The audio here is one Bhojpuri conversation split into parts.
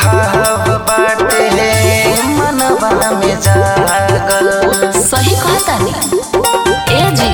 भाव बाटे मनवा में जागल सही कहतानी ए जी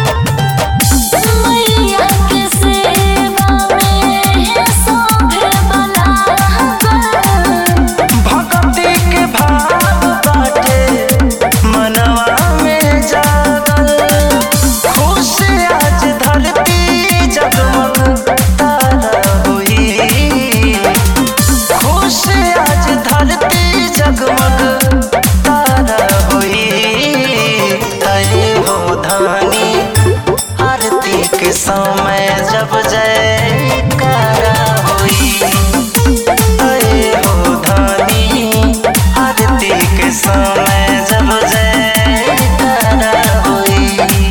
मैया के सेवा में सभे बलागल भक्ति के भाव बाटे मनवा में जागल खुश आज धरती जगमग तारा हुई खुश आज धरती जगमग तारा हुई तय हो धानी आरती के समय जब जयकारा हुई अरे हो धानी आरती के समय जब जयकारा हुई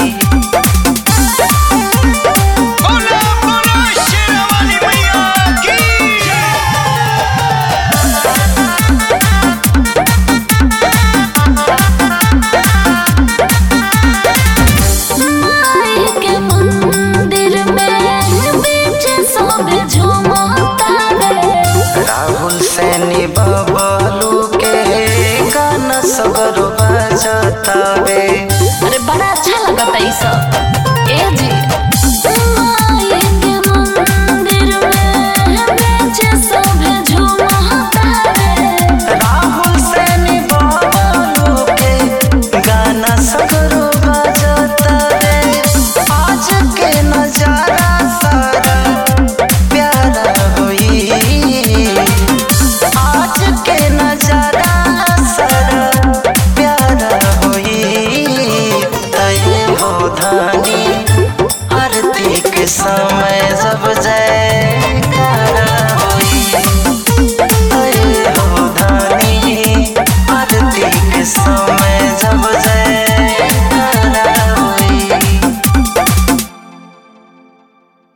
बोला बोला शेरावाली मैया की माई के मंदिर में बीच सभे झूमता रे राहुल सैनी बबलू के गाना सगरो